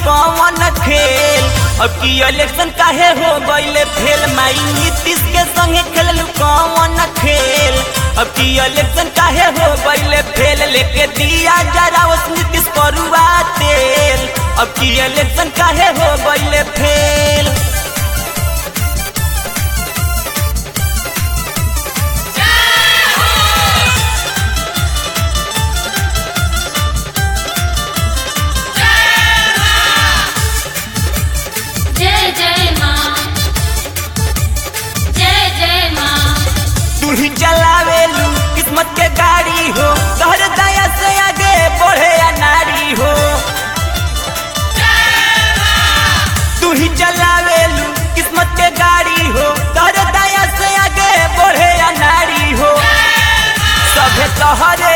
कौन खेल अब की इलेक्शन काहे हो गईले फेल माई नीतीश के संगे खेललू कौन खेल अब की इलेक्शन काहे हो गईले फेल लेके दिया जरा उस नीतीश करुआ तेल अब की इलेक्शन काहे हो गईले फेल जय जय माँ जय जय माँ तू ही चलावेलू किस्मत के गाड़ी हो तोहर दया से आगे बढ़े या नारी हो तू ही चलावेलू किस्मत के गाड़ी हो तोहर दया से आगे बढ़े या नारी हो सभे तोहरे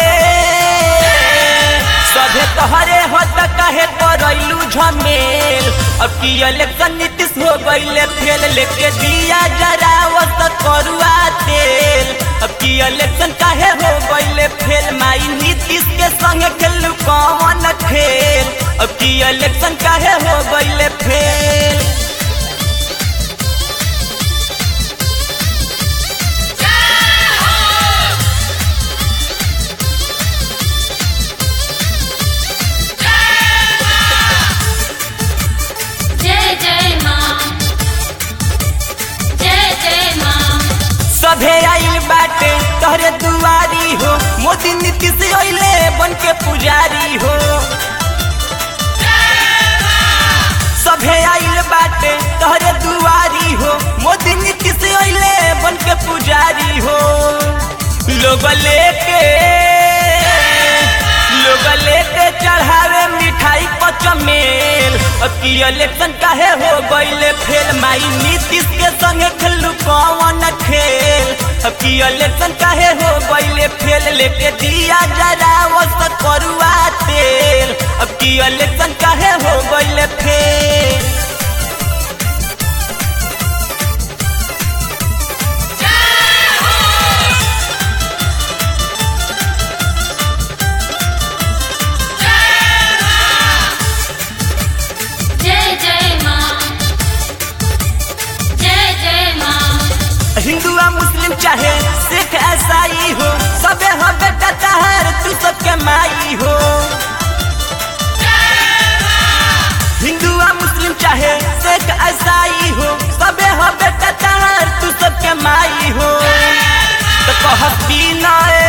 सभे तोहरे हो त कहे करैलू झमेल अब की इलेक्शन नीतीश हो गईले फेल लेके दिया जरा वस करुआ तेल अब की इलेक्शन काहे हो गईले फेल माई नीतीश के संगे खेलू कौन खेल अब की इलेक्शन काहे हो गईले फेल जय जय माँ जय जय माँ सभे आइल बाटे तोहरे दुआरी हो मोदी नीतीश अइले बन के पुजारी हो सभे आइल बाटे तोहरे दुआरी हो मोदी नीतीश अइले बन के पुजारी हो लोग लेके लोग लेके चढ़ावे मिठाई पचमेल अब की इलेक्शन काहे हो गईले फेल माई नीतीश के संगे खेलू कौन खेल अब की इलेक्शन काहे हो गईले फेल लेके दिया जरा वस करुआ तेल अब की इलेक्शन काहे हो गईले फेल जय जय माँ जय जय माँ हिंदू आ मुस्लिम चाहे सिख ईसाई हो सबे हो बेटा तहर तू सबके माई हो हिंदू आ मुस्लिम चाहे सिख ईसाई हो सबे हो बेटा तहर तू सबके माई हो तो कहत बिनय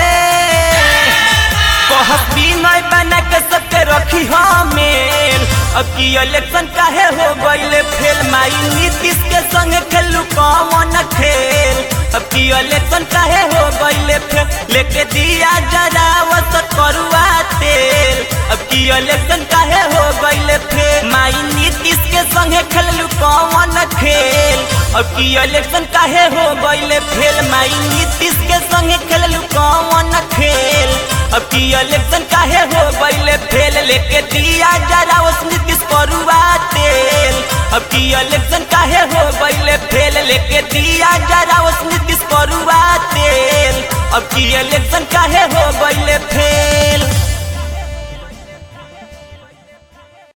कहत बिनय बना के सबके रखी हमें अब की इलेक्शन काहे हो गईले फेल माई नीतीश के संगे खेलू कौन खेल अब की इलेक्शन काहे हो गईले फेल लेके दिया जरा वस करुआ तेल अब की इलेक्शन काहे हो गईले फेल माई नीतीश के संगे खेलू कौन खेल अब की इलेक्शन काहे हो गईले फेल माई नीतीश के संगे खेलू कौन खेल अब की इलेक्शन काहे हो गईले फेल लेके दिया जरा उस नीतीश करुआ तेल अब की इलेक्शन काहे हो गईले फेल लेके दिया जरा उस नीतीश करुआ तेल अब की इलेक्शन काहे हो गईले